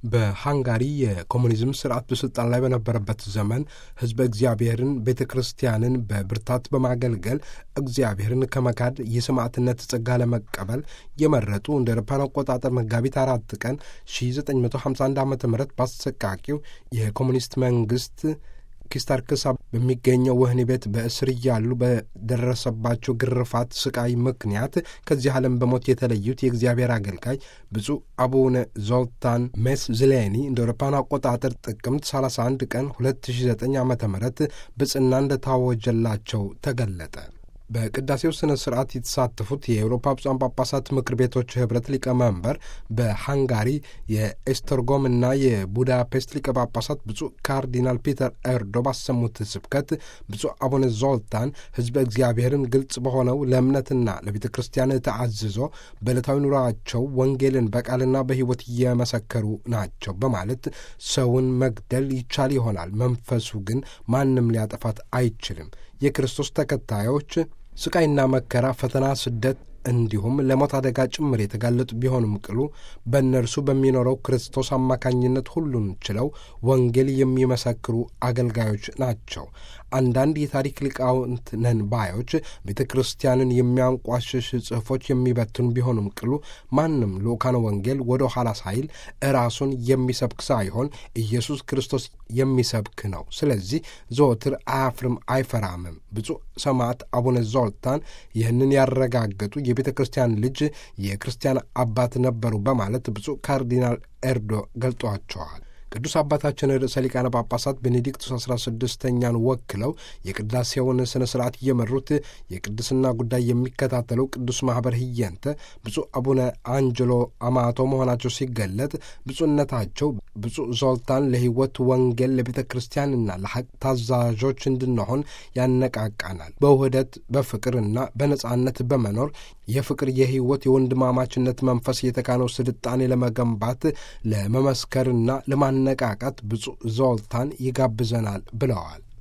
በሃንጋሪ የኮሙኒዝም ስርዓት በስልጣን ላይ በነበረበት ዘመን ሕዝበ እግዚአብሔርን ቤተ ክርስቲያንን በብርታት በማገልገል እግዚአብሔርን ከመካድ የሰማዕትነት ጸጋ ለመቀበል የመረጡ እንደ አውሮፓውያን አቆጣጠር መጋቢት አራት ቀን 1951 ዓ ም በአሰቃቂው የኮሙኒስት መንግስት ኪስታርክሳ በሚገኘው ወህኒ ቤት በእስር እያሉ በደረሰባቸው ግርፋት፣ ስቃይ ምክንያት ከዚህ ዓለም በሞት የተለዩት የእግዚአብሔር አገልጋይ ብፁዕ አቡነ ዞልታን ሜስ ዝሌኒ እንደ አውሮፓውያን አቆጣጠር ጥቅምት 31 ቀን 2009 ዓ ም ብጽና እንደታወጀላቸው ተገለጠ። በቅዳሴው ስነ ስርዓት የተሳተፉት የአውሮፓ ብፁዓን ጳጳሳት ምክር ቤቶች ህብረት ሊቀመንበር በሃንጋሪ የኤስተርጎም እና የቡዳፔስት ሊቀ ጳጳሳት ብፁዕ ካርዲናል ፒተር ኤርዶ ባሰሙት ስብከት ብፁዕ አቡነ ዞልታን ህዝበ እግዚአብሔርን ግልጽ በሆነው ለእምነትና ለቤተ ክርስቲያን ተአዝዞ በዕለታዊ ኑሯቸው ወንጌልን በቃልና በሕይወት እየመሰከሩ ናቸው በማለት ሰውን መግደል ይቻል ይሆናል፣ መንፈሱ ግን ማንም ሊያጠፋት አይችልም። የክርስቶስ ተከታዮች ስቃይና መከራ፣ ፈተና፣ ስደት እንዲሁም ለሞት አደጋ ጭምር የተጋለጡ ቢሆንም ቅሉ በእነርሱ በሚኖረው ክርስቶስ አማካኝነት ሁሉን ችለው ወንጌል የሚመሰክሩ አገልጋዮች ናቸው። አንዳንድ የታሪክ ሊቃውንት ነን ባዮች ቤተ ክርስቲያንን የሚያንቋሽሽ ጽሑፎች የሚበትኑ ቢሆንም ቅሉ ማንም ልኡካነ ወንጌል ወደ ኋላ ሳይል ራሱን የሚሰብክ ሳይሆን ኢየሱስ ክርስቶስ የሚሰብክ ነው። ስለዚህ ዘወትር አያፍርም አይፈራምም። ብፁዕ ሰማዕት አቡነ ዞልታን ይህንን ያረጋገጡ የቤተ ክርስቲያን ልጅ የክርስቲያን አባት ነበሩ በማለት ብፁዕ ካርዲናል ኤርዶ ገልጧቸዋል። ቅዱስ አባታችን ርዕሰ ሊቃነ ጳጳሳት ቤኔዲክቱስ አስራ ስድስተኛን ወክለው የቅዳሴውን ሥነ ሥርዓት እየመሩት የቅድስና ጉዳይ የሚከታተለው ቅዱስ ማኅበር ህየንተ ብፁዕ አቡነ አንጀሎ አማቶ መሆናቸው ሲገለጥ ብፁዕነታቸው ብፁዕ ዞልታን ለሕይወት ወንጌል ለቤተ ክርስቲያንና ለሐቅ ታዛዦች እንድንሆን ያነቃቃናል። በውህደት በፍቅርና በነጻነት በመኖር የፍቅር የሕይወት የወንድማማችነት መንፈስ የተካነው ስልጣኔ ለመገንባት ለመመስከርና ለማነቃቃት ብፁዕ ዞልታን ይጋብዘናል ብለዋል።